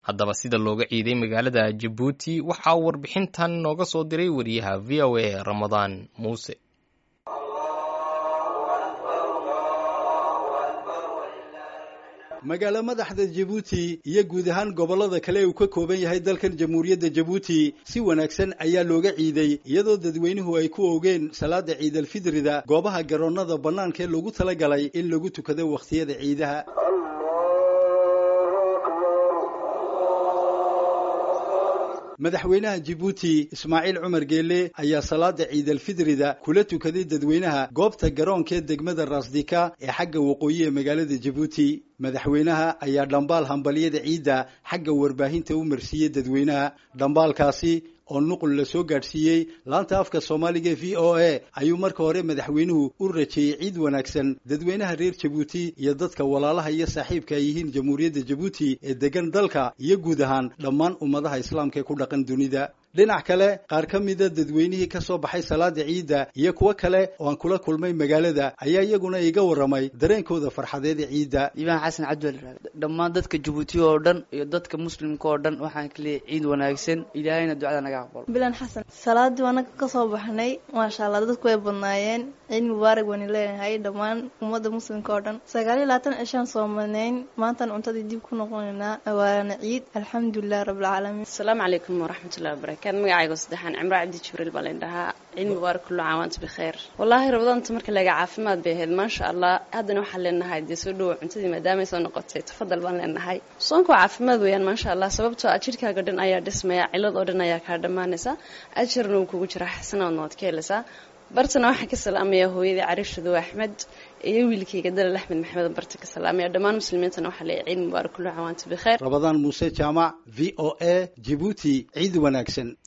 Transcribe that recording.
haddaba sida looga ciiday magaalada jabuuti waxaa warbixintan nooga soo diray wariyaha v o a ramadaan muuse magaalo madaxda jabuuti iyo guud ahaan gobollada kale uu ka kooban yahay dalkan jamhuuriyadda jabuuti si wanaagsan ayaa looga ciiday iyadoo dadweynuhu ay ku oogeen salaada ciidalfidrida goobaha garoonnada bannaanka ee loogu talagalay in lagu tukado wakhtiyada ciidaha madaxweynaha jabuuti ismaaciil cumar geele ayaa salaada ciidalfidrida kula tukaday dadweynaha goobta garoonka ee degmada raasdika ee xagga waqooyi ee magaalada jabuuti madaxweynaha ayaa dhambaal hambalyada ciidda xagga warbaahinta u marsiiyey dadweynaha dhambaalkaasi oo nuqul la soo gaadhsiiyey laanta afka soomaaliga v o a ayuu marka hore madaxweynuhu u rajeeyey ciid wanaagsan dadweynaha reer jabuuti iyo dadka walaalaha iyo saaxiibka ay yihiin jamhuuriyadda jabuuti ee degan dalka iyo guud ahaan dhammaan ummadaha islaamka ee ku dhaqan dunida dhinac kale qaar ka mida dadweynihii ka soo baxay salaada ciidda iyo kuwo kale oo aan kula kulmay magaalada ayaa iyaguna iga warramay dareenkooda farxadeed ee ciidda iibaan xasan cabdiwal dhammaan dadka jabuuti oo dhan iyo dadka muslimka oo dhan waxaan ka leeyahay ciid wanaagsan ilaahayna ducada naga aqbalo bilan xasan salaadii anaga ka soo baxnay maasha allah dadku way badnaayeen ciid mubaarak waynu leenahay dhammaan ummadda muslimka oo dhan sagaal iyo labaatan cishaan soo madnayn maantaan cuntadii dib ku noqonaynaa waana ciid alxamdulilah rabbilcaalamiin asalaamu calaykum waraxmatullahi wabarakatu kan magacaygo saddexaan cimro cabdi jibriil baa layn dhahaa ciid mubaarak kullu caam waanta bikheer wallaahi rabadaanta marka laga caafimaad bay ahayd maasha allah haddana waxaan leenahay dee soo dhowo cuntadii maadaamay soo noqotay tafadal baan leenahay soonka waa caafimaad weeyaan maasha allah sababtoo ah jidhkaaga dhan ayaa dhismaya cilad oo dhan ayaa kaa dhammaanaysa ajarna wuu kugu jiraa xasanaadna waad ka helaysaa bartana waxaan ka salaamayaa hooyadii cariishadow axmed iyo wiilkayga dalal axmed maxamed barta ka salaamaya dhammaan muslimiintana waxaa leeyahay ciid mubaarak kullu caam waanta bikheer rabadaan muuse jaamac v o a jabuuti ciid wanaagsan